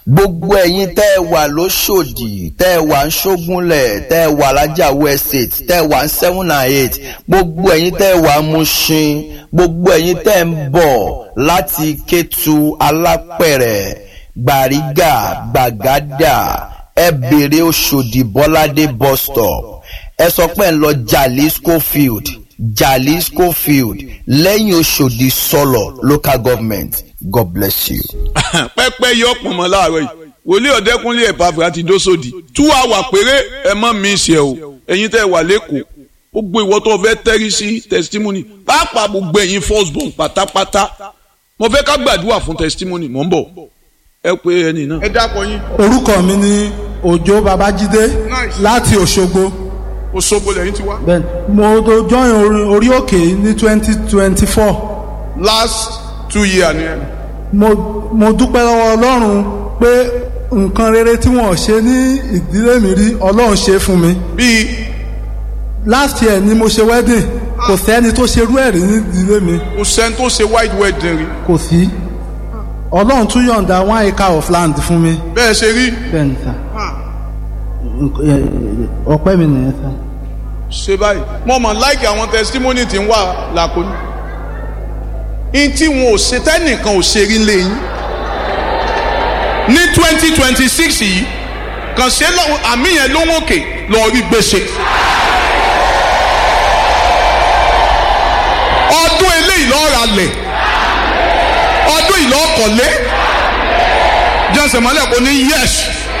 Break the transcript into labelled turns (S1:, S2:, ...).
S1: gbogbo ẹ̀yin tẹ́ ẹ wà lóṣòdì tẹ́ ẹ wà ń ṣógúnlẹ̀ tẹ́ ẹ wà lájàwó estate tẹ́ ẹ wà ń seven and eight gbogbo ẹ̀yin tẹ́ ẹ wà ń Mushin gbogbo ẹ̀yin tẹ́ ẹ ń bọ̀ láti Kétu Alápẹ̀rẹ̀ Gbàrígà Gbàgádà ẹ bèrè Òṣòdì Bọ́ládé bus stop ẹ sọ pé ẹ ń lọ Jalisco field Jalisco field lẹ́yìn Òṣòdì sọlọ local government God bless you.
S2: pẹ́pẹ́ yọ pọ̀nmọ́ láàárọ̀ yìí wòlíì ọ̀dẹ́kúnlé ẹ̀pàfẹ́ àti dósòdì two hour péré ẹ mọ́ mi ṣe o ẹ̀yin tẹ́ wà lẹ́kọ̀ọ́ ó gbé ìwọ tó fẹ́ tẹ́rí sí testimony pàápàá gbogbo ẹ̀yin first born pátápátá mo fẹ́ ká gbàdúrà fún testimony mò ń bọ̀ ẹ pé ẹni náà. ẹ dákọ yín.
S3: orúkọ mi ni Òjó Babájídé láti Òṣogbo.
S2: Òṣogbo lẹ́yìn ti wá.
S3: bẹ́ẹ̀ni mo tó join orí- orí òkè ní twenty twenty four
S2: last two years ni ẹ.
S3: mo mo dúpẹ́ lọ́wọ́ Ọlọ́run pé nǹkan rere tí wọ́n ṣe ní ìdílé mi rí Ọlọ́run ṣe fún mi.
S2: bíi
S3: last year ni mo ṣe wedding kò sẹ́ni tó ṣe irú ẹ̀ rí ní ìdílé mi
S2: kò sẹ́ni tó ṣe white wedding rí.
S3: kò sí Ọlọ́run tún yọ̀ǹda one acre of land fún mi.
S2: bẹ́ẹ̀ ṣe rí
S3: bẹ́ẹ̀ni sá ọpẹ́ mi nìyẹn sá.
S2: ṣe báyìí mo mọ̀ láìkì àwọn testimony tí ń wà làkúnú. in tí wọn ò ṣe tẹ́nìkan ò ṣe rí lẹ́yìn. ní twenty twenty six yìí kàn ṣe lọ́wọ́ àmì yẹn ló ń òkè lọ́ọ́ rí gbèsè. ọdún eléyìí lọ́ọ́ ra lẹ̀ ọdún yìí lọ́ọ́ kọ̀lé jẹ́sẹ̀ mọ́lẹ̀ kò ní yẹ́sì